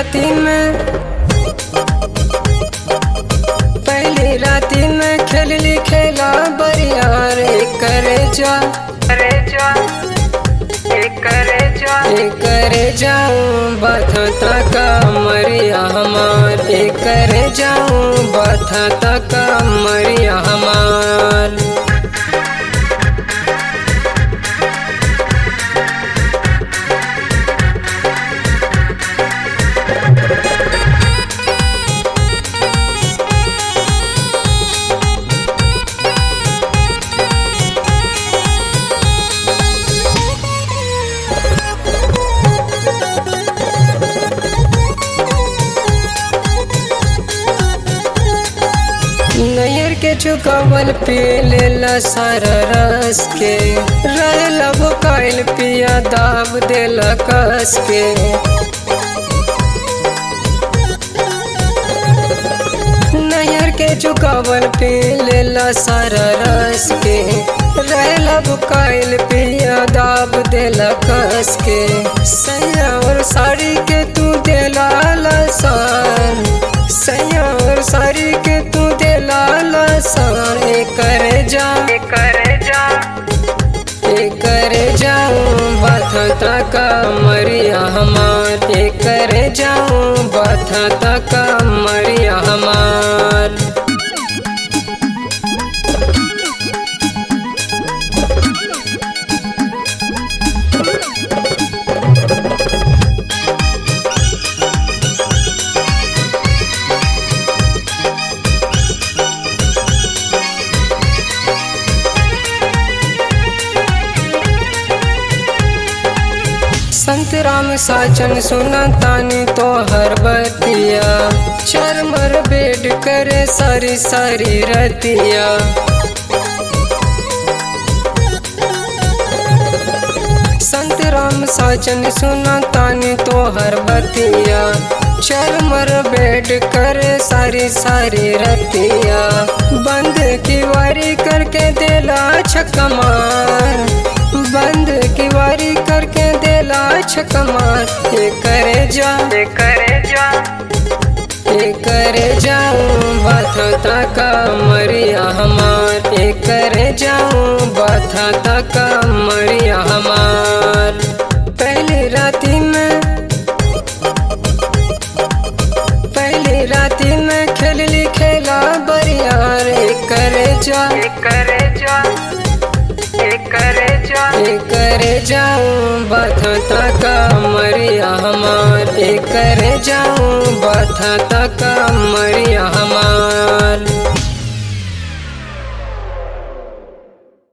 राती में पहली राती में खेलली खेला बरिया रे करे जा करे जा करे जा करे जाऊं बथा का मरिया हमार करे जाऊं बथा का मरिया हमार नैयर के चुकावल पी लेला सारा रस के रहला भुकाइल पिया दाब देला कस के नैयर के चुकावल पी लेला सारा रस के रहला भुकाइल पिया दाब देला कस के सैया और साड़ी के तू देला लसान सैया और साड़ी के तू देला लसान ए करे जा ए करे जा ए करे जाऊं बथा का मरिया हमार ए करे जाऊं बथा का मरिया हमार संत राम साचन सुना तानी तो हर बतिया चरमर बेड करे सारी सारी रतिया संत राम साचन सुना तानी तो हर बतिया चरमर बेड करे सारी सारी रतिया बंद की वारी करके देला छकमार बंद की वारी करके देला छकमार ये करे जा ये करे जा ये करे जाऊं बथा का मरिया हमार ये करे जाऊं बथा का मरिया हमार पहली राती में पहली राती में खेलली खेला बरिया रे करे जा करे जा करे जा करे जाऊं बथा का मरिया हमार करे जाऊं बथा का मरिया हमार